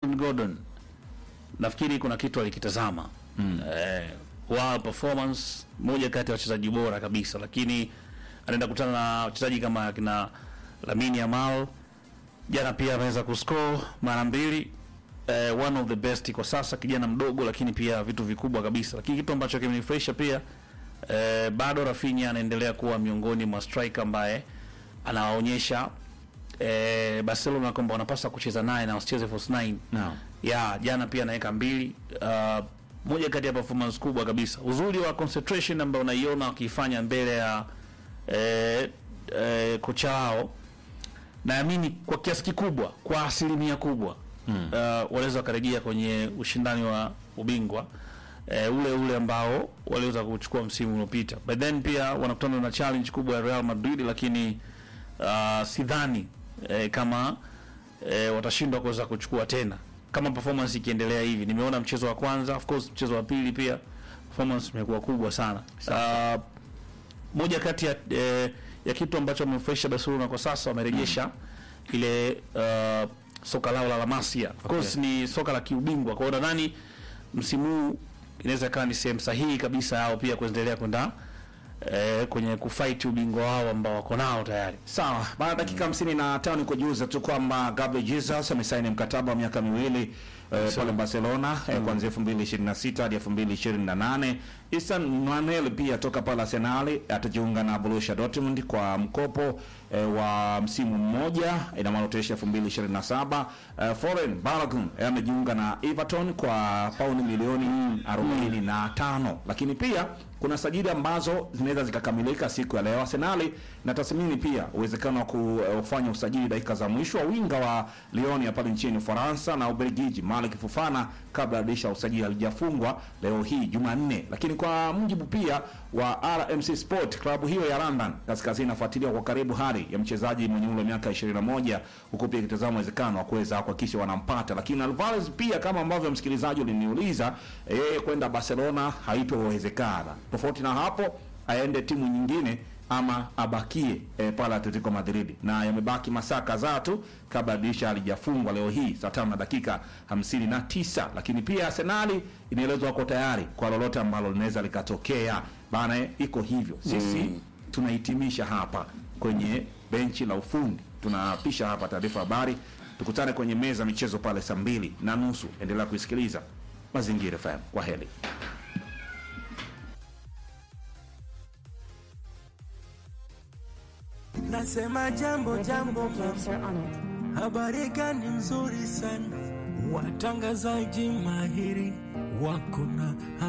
Gordon nafikiri kuna kitu alikitazama mm. eh, wa performance moja kati ya wachezaji bora kabisa, lakini anaenda kutana na wachezaji kama akina Lamine Yamal. Jana pia ameweza kuscore mara mbili eh, one of the best kwa sasa, kijana mdogo, lakini pia vitu vikubwa kabisa. Lakini kitu ambacho kimenifurahisha pia eh, bado Rafinha anaendelea kuwa miongoni mwa striker ambaye anawaonyesha eh, Barcelona kwamba wanapaswa kucheza naye na wasicheze false nine Naam. ya jana pia anaweka mbili uh, moja kati ya performance kubwa kabisa. Uzuri wa concentration ambayo unaiona wakiifanya mbele ya eh, eh, kocha wao, naamini kwa kiasi kikubwa, kwa asilimia kubwa mm. uh, wanaweza wakarejea kwenye ushindani wa ubingwa eh, ule ule ambao waliweza kuchukua msimu uliopita, but then pia wanakutana na challenge kubwa ya Real Madrid, lakini uh, sidhani eh, kama eh, watashindwa kuweza kuchukua tena kama performance ikiendelea hivi. Nimeona mchezo wa kwanza, of course mchezo wa pili pia performance imekuwa kubwa sana. Uh, moja kati ya, eh, ya kitu ambacho wamefurahisha Barcelona kwa sasa wamerejesha ile uh, soka lao la La Masia. Of course ni soka la kiubingwa. Kwa hiyo nadhani msimu huu inaweza ikawa ni sehemu sahihi kabisa yao pia kuendelea kwenda eh, kwenye kufight ubingwa wao ambao wako nao tayari. Sawa, baada ya dakika hamsini na tano ni kujuza tu kwamba Gabriel Jesus amesaini mkataba wa miaka miwili eh, pale Barcelona eh, kuanzia 2026 hadi 2028. Isan Manuel pia toka pale Arsenal atajiunga na Borussia Dortmund kwa mkopo eh, wa msimu mmoja ina maana utaisha 2027. Eh, Foreign Balogun eh, amejiunga na Everton kwa pauni milioni 45, lakini pia kuna sajili ambazo zinaweza zikakamilika siku ya leo. Arsenal na tathmini pia uwezekano wa kufanya usajili dakika za mwisho wa winga wa Lyon ya pale nchini Ufaransa na Ubelgiji Malik Fofana kabla ya dirisha la usajili halijafungwa leo hii Jumanne. Lakini kwa mujibu pia wa RMC Sport, klabu hiyo ya London kaskazini inafuatilia kwa karibu hali ya mchezaji mwenye umri wa miaka 21 huku pia ikitazama uwezekano wa kuweza kuhakikisha wanampata. Lakini Alvarez pia kama ambavyo msikilizaji uliniuliza, yeye kwenda Barcelona haitowezekana. Tofauti na hapo aende timu nyingine ama abakie e, pale Atletico Madrid, na yamebaki masaa kadhaa tu kabla dirisha halijafungwa leo hii saa tano na dakika hamsini na tisa. Lakini pia Arsenali inaelezwa wako tayari kwa lolote ambalo linaweza likatokea bana, iko hivyo. Sisi tunahitimisha hapa kwenye benchi la ufundi, tunapisha hapa taarifa habari. Tukutane kwenye meza michezo pale saa mbili na nusu. Endelea kuisikiliza Mazingira FM. Kwa heri. Nasema jambo jambo, Producer on it. habari gani nzuri sana, watangazaji mahiri wako na